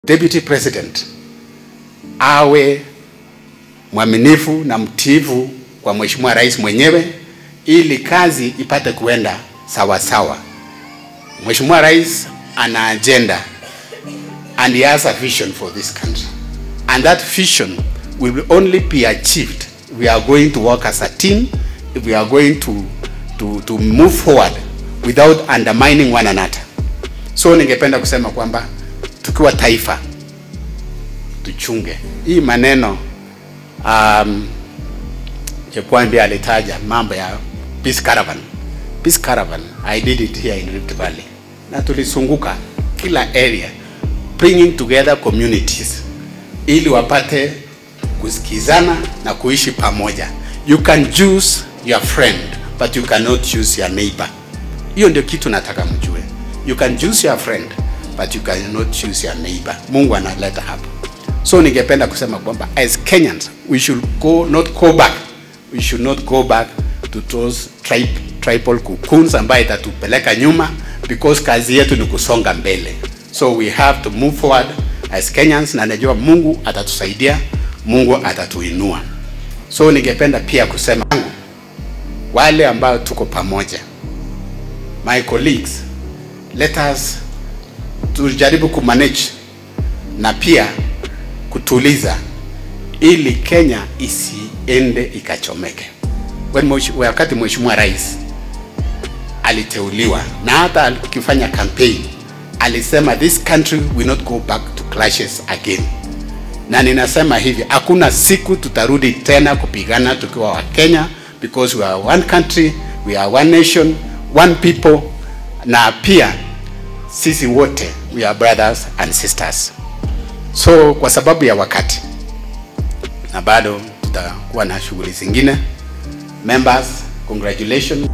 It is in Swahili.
Deputy President awe mwaminifu na mtiifu kwa Mheshimiwa Rais mwenyewe ili kazi ipate kuenda sawa sawa. Mheshimiwa Rais ana agenda and he has a vision for this country. And that vision will only be achieved if we are going to work as a team, if we are going to, to, to move forward without undermining one another. So ningependa kusema kwamba tukiwa taifa tuchunge hii maneno um, Chekwambi alitaja mambo ya peace caravan. Peace caravan, I did it here in Rift Valley, na tulisunguka kila area bringing together communities ili wapate kusikizana na kuishi pamoja. You can choose your friend but you cannot choose your neighbor. Hiyo ndio kitu nataka mjue. You can choose your friend but you cannot choose your neighbor. Mungu analeta hapo. So ningependa kusema kwamba as Kenyans we should go not go back. We should not go back to those tribe, tribal cocoons ambayo itatupeleka nyuma because kazi yetu ni kusonga mbele. So we have to move forward as Kenyans na najua Mungu atatusaidia, Mungu atatuinua. So ningependa pia kusema wale ambao tuko pamoja, my colleagues, let us tujaribu kumanage na pia kutuliza ili Kenya isiende ikachomeke. Wakati Mheshimiwa Rais aliteuliwa na hata akifanya campaign alisema this country will not go back to clashes again, na ninasema hivi, hakuna siku tutarudi tena kupigana tukiwa wa Kenya because we are one country, we are one nation, one people, na pia sisi wote we are brothers and sisters. So kwa sababu ya wakati na bado tutakuwa na shughuli zingine, members, congratulations.